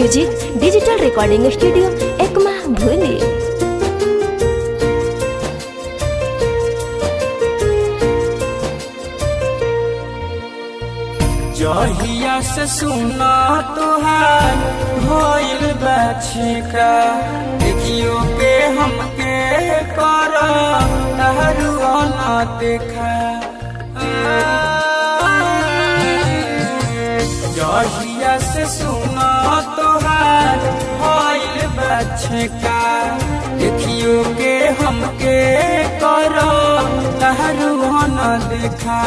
music digital recording studio Ekma भूली जहिया से सुना तुहार भइल बाछिका देखियो के हमके कर तहरुआ ना देखा जहिया से सुना तुहार भइल बाछिका देखियो के हमके कर तहरुआ ना देखा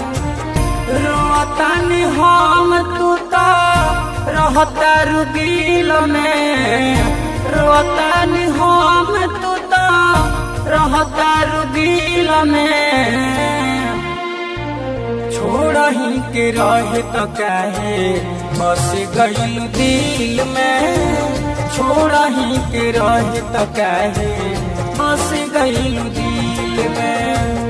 रोतानी हम तू तो रहता रुगील में रोतानी हम तू तो रहता रुगील में छोड़ ही के रहे तो काहे बस गईल दिल में छोड़ ही के रहे तो काहे बस गईल दिल में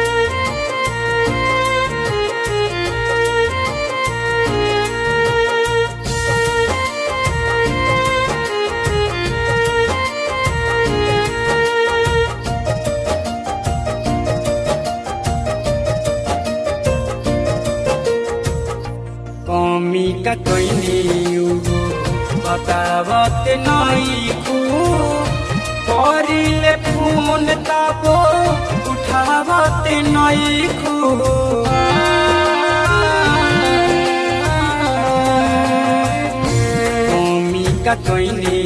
कमी का कैनी बतावत नहीं खू करिले फोन ताबो उठावत नहीं खू कमी का कैनी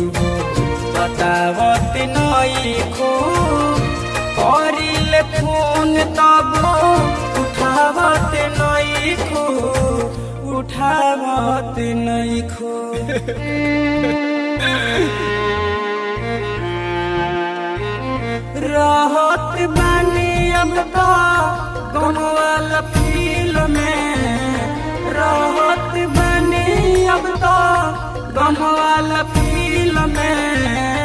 बतावत नहीं खू करिले फोन ताबो उठावत नहीं खू उठावत नहीं खो रहत बानी अब तो गमवाला फील में रहत बानी अब तो गमवाला फील में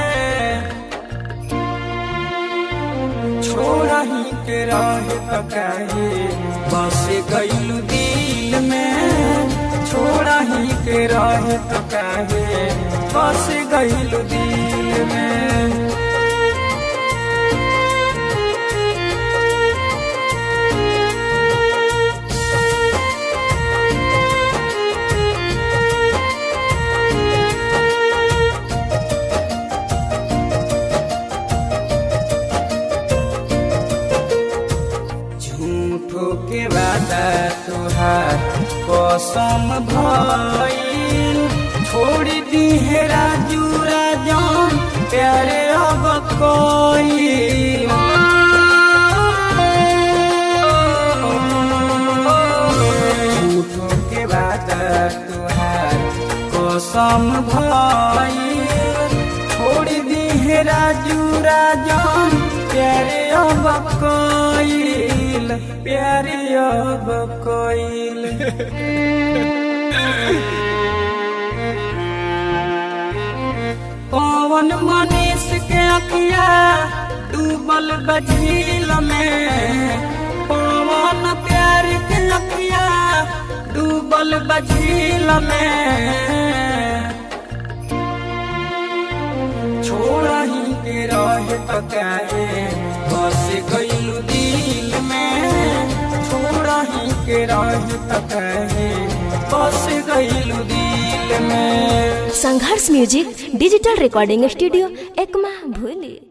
छोड़ा ही के रहे तो काहे बस गईल दिल में छोड़ा ही के रहे तो काहे बस गईल दिल में झूठो के वादा तुहार कसम भइल छोड़ दी है राजू राजन प्यारे अब कोई झूठो के वादा तुहार कसम भइल छोड़ दी है राजू राजन प्यारे अब कोइल प्यारे अब कोइल पवन मनीष के अखिया डूबल बझील में पवन प्यार के अखिया डूबल बझील में छोड़ा ही के रहे तो काहे बस गईल दिल में छोड़ा ही के रहे तो काहे बस गईल दिल में Sangharsh music digital recording studio Ekma भूली